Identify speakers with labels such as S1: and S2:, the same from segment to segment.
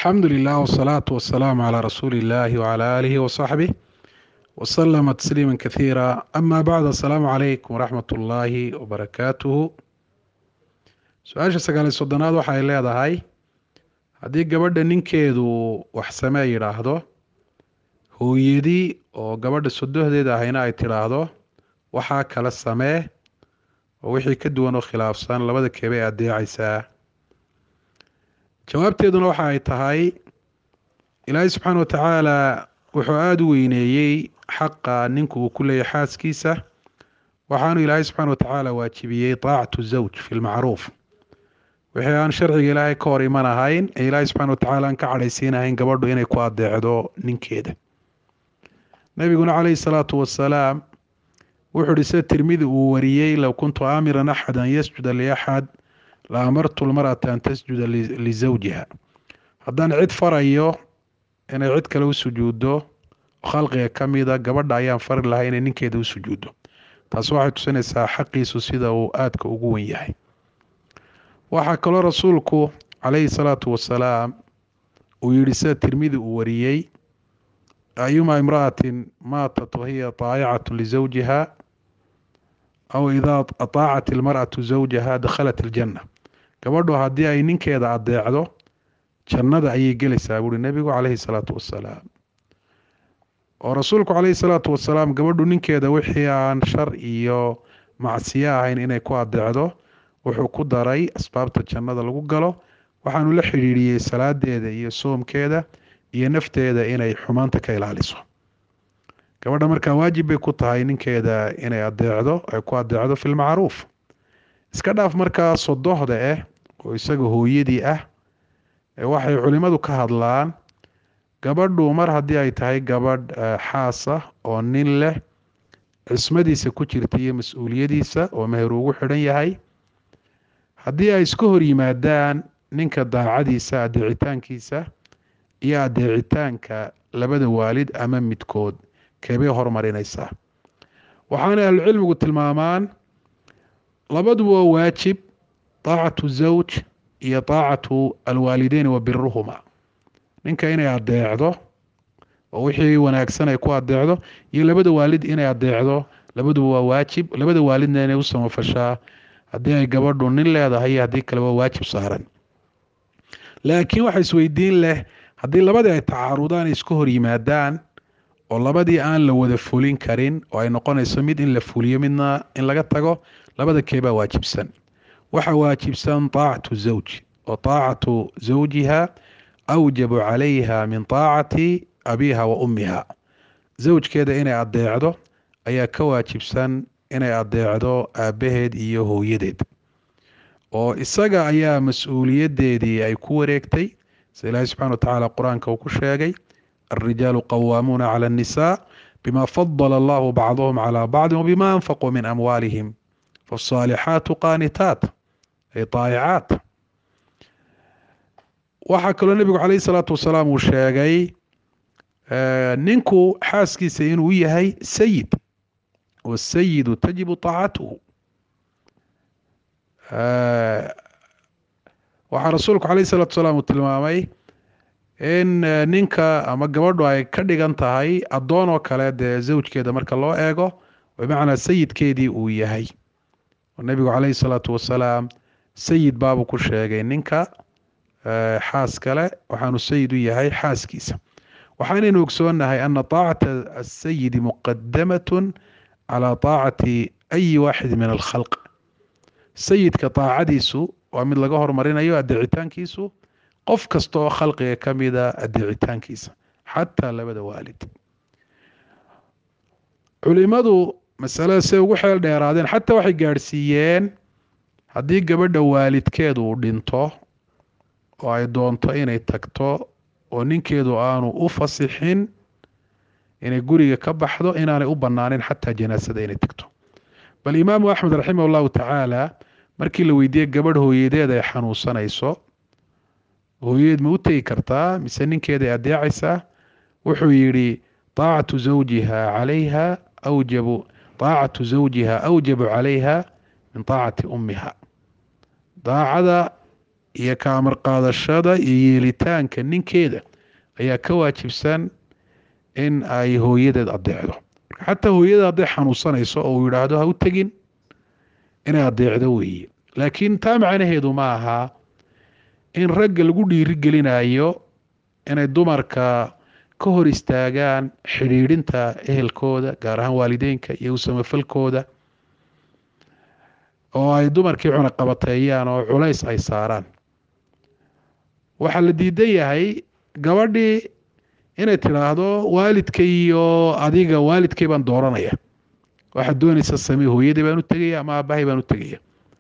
S1: alxamdu lilah wsalaatu wasalaamu calaa rasuuli illaahi wcalaa aalihi wasaxbih wasalama tasliima kathiira ama bacd assalaamu calaykum waraxmat ullaahi wabarakaatuhu su-aasha sagaaliy soddonaad waxay leedahay haddii gabadha ninkeedu wax samee yidhaahdo hooyadii oo gabadha sodohdeeda ahayna ay tidhaahdo waxaa kala samee oo wixii ka duwan oo khilaafsan labada keebay adeecaysaa jawaabteeduna waxa ay tahay ilaahay subxaana wa tacaala wuxuu aada u weyneeyey xaqa ninku uu ku leeyahy xaaskiisa waxaanu ilaahay subxaana wa tacaala waajibiyey taacatu zawj fi lmacruuf wixii aan sharciga ilaahay ka hor iman ahayn ee ilaahay subxana wa tacaala aan ka cadhaysiinahayn gabadhu inay ku adeecdo ninkeeda nabiguna calayhi salaatu wasalaam wuxuu ihi sida tirmidi uu wariyey low kuntu aamiran axad an yasjuda liaxad la amartu lmar'ata an tasjuda lisawjiha haddaan cid farayo inay cid kale u sujuuddo khalqiga ka mida gabadha ayaan fari lahaa inay ninkeeda u sujuuddo taasi waxay tusinaysaa xaqiisu sida uu aadka ugu wen yahay waxaa kaloo rasuulku calayhi salaatu wasalaam uu yihi sida tirmidi uu wariyey ayuma imra'atin maatat wahiya taayicatu lisawjiha aw idaa ataacat ilmar'atu zawjaha dakhalat iljanna gabadhu haddii ay ninkeeda adeecdo jannada ayay gelaysaa buuri nebigu calayhi salaatu wasalaam oo rasuulku calayhi salaatu wasalaam gabadhu ninkeeda wixii aan shar iyo macsiyo ahayn inay ku adeecdo wuxuu ku daray asbaabta jannada lagu galo waxaanu la xidhiidhiyey salaadeeda iyo soomkeeda iyo nafteeda inay xumaanta ka ilaaliso gabadha markaa waajib bay ku tahay ninkeeda inay adeecdo ay ku adeecdo fi lmacruuf iska dhaaf markaa sodohda ah oo isaga hooyadii ah waxay culimadu ka hadlaan gabadhu mar haddii ay tahay gabadh xaasa oo nin leh cismadiisa ku jirta iyo mas-uuliyadiisa oo meher ugu xidhan yahay haddii ay iska hor yimaadaan ninka daacadiisa adeecitaankiisa iyo adeecitaanka labada waalid ama midkood keebay horumarinaysaa waxaana ahlucilmigu tilmaamaan labaduba waa waajib taacatu zawj iyo taacatu alwaalideyn wa biruhuma ninka inay adeecdo oo wixii wanaagsan ay ku adeecdo iyo labada waalid inay adeecdo labaduba waa waajib labada waalidna inay u samafashaa haddii ay gabadhu nin leedahay iyo haddii kale waa waajib saaran laakiin waxa isweydiin leh haddii labadii ay tacaarudaan ay iska hor yimaadaan oo labadii aan la wada fulin karin oo ay noqonayso mid in la fuliyo midna in laga tago labada keebaa waajibsan waxa waajibsan taacatu zawj oo taacatu zawjiha awjabu calayha min taacati abiha wa ummiha zawjkeeda inay adeecdo ayaa ka waajibsan inay adeecdo aabbaheed iyo hooyadeed oo isaga ayaa mas-uuliyaddeedii ay ku wareegtay sida ilaahay subxana wa tacaala qur-aanka uu ku sheegay الرجال قوامون على النساء بما فضل الله بعضهم على بعض وبما أنفقوا من أموالهم فالصالحات قانتات أي طائعات waxaa kaloo nebigu calayhi salaatu wasalaam uu sheegay ninku xaaskiisa inuu yahay sayid wasayidu tajibu taacatuhu waxaa rasuulku calayhi salaatu wasalaam uu tilmaamay in ninka ama gabadhu ay ka dhigan tahay addoon oo kale dee zawjkeeda marka loo eego bimacnaa sayidkeedii uu yahay oo nebigu calayhi salaatu wasalaam sayid baabuu ku sheegay ninka xaas kale waxaanu sayid u yahay xaaskiisa waxaanaynu ogsoonnahay ana taacata asayidi muqadamatun calaa taacati ayi waaxid min alkhalq sayidka taacadiisu waa mid laga horumarinayo adeecitaankiisu qof kasta oo khalqiga ka mida adeecitaankiisa xataa labada waalid culimadu masalada say ugu xeel dheeraadeen xataa waxay gaadhsiiyeen haddii gabadha waalidkeedu uu dhinto oo ay doonto inay tagto oo ninkeedu aanu u fasixin inay guriga ka baxdo inaanay u bannaanin xataa janaasada inay tagto bal imaamu axmed raximah allahu tacaala markii la weydiiyey gabadh hooyadeed ay xanuunsanayso hooyadeed ma u tegi kartaa mise ninkeeday adeecaysaa wuxuu yidhi taacatu zawjiha calayha awjabu taacatu zawjiha awjabu calayha min taacati ummiha daacada iyo ka amar qaadashada iyo yeelitaanka ninkeeda ayaa ka waajibsan in ay hooyadeed adeecdo marka xataa hooyada hadday xanuunsanayso oo uu yidhaahdo ha u tegin inay adeecdo weeye laakiin taa macnaheedu ma aha in ragga lagu dhiirigelinayo inay dumarka ka hor istaagaan xidhiidhinta ehelkooda gaar ahaan waalideynka iyo usamafalkooda oo ay dumarkii cunaqabateeyaan oo culays ay saaraan waxaa la diidan yahay gabadhii inay tidhaahdo waalidka iyo adiga waalidkay baan dooranaya waxaad doonaysa samee hooyadii baan u tegaya ama aabahay baan u tegaya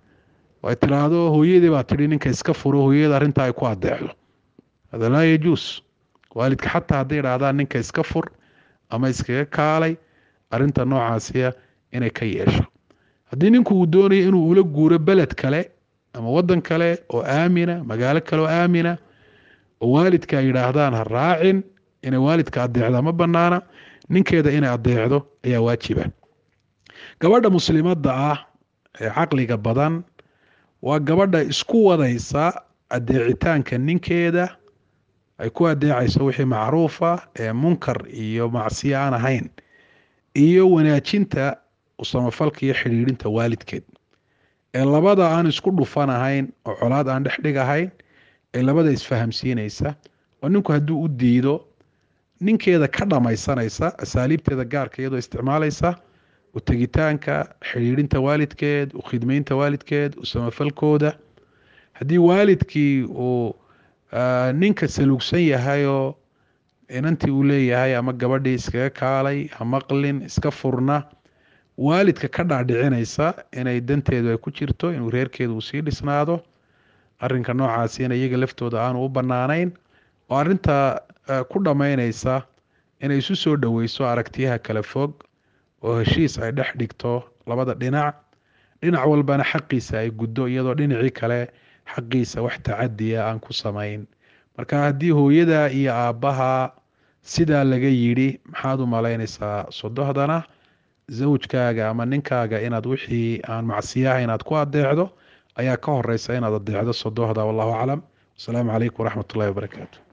S1: ay tidhaahdo hooyadii baa tidhi ninka iska furo hooyada arrintaa ay ku adeecdo hada laa yajuus waalidka xataa hadday idhaahdaan ninka iska fur ama iskaga kaalay arrinta noocaasiya inay ka yeesho haddii ninku uu doonayo inuu ula guuro beled kale ama waddan kale oo aamina magaalo kale oo aamina oo waalidka ay yidhaahdaan ha raacin inay waalidka adeecda ma banaana ninkeeda inay adeecdo ayaa waajiba gabadha muslimadda ah ee caqliga badan waa gabadha isku wadaysa adeecitaanka ninkeeda ay ku adeecayso wixii macruufa ee munkar iyo macsiyo aan ahayn iyo wanaajinta usamafalka iyo xidhiidhinta waalidkeed ee labada aan isku dhufan ahayn oo colaad aan dhexdhig ahayn ee labada isfahamsiinaysa oo ninku hadduu u diido ninkeeda ka dhammaysanaysa asaaliibteeda gaarka iyadoo isticmaalaysa u tegitaanka xidhiidhinta waalidkeed u khidmeynta waalidkeed u samafalkooda haddii waalidkii uu ninka saluugsan yahayoo inantii uu leeyahay ama gabadhii iskaga kaalay ha maqlin iska furna waalidka ka dhaadhicinaysa inay danteedu ay ku jirto inuu reerkeedu uu sii dhisnaado arrinka noocaasina iyaga laftooda aanu u bannaanayn oo arrinta ku dhammaynaysa inay isu soo dhoweyso aragtiyaha kala fog oo heshiis ay dhex dhigto labada dhinac dhinac walbana xaqiisa ay guddo iyadoo dhinacii kale xaqiisa wax tacadiya aan ku samayn marka haddii hooyada iyo aabbaha sidaa laga yidhi maxaad u malaynaysaa sodohdana zawjkaaga ama ninkaaga inaad wixii aan macsiyaha inaad ku adeecdo ayaa ka horeysa inaad adeecdo sodohda wallahu aclam wasalaamu calaykum waraxmat ullahi wabarakaatu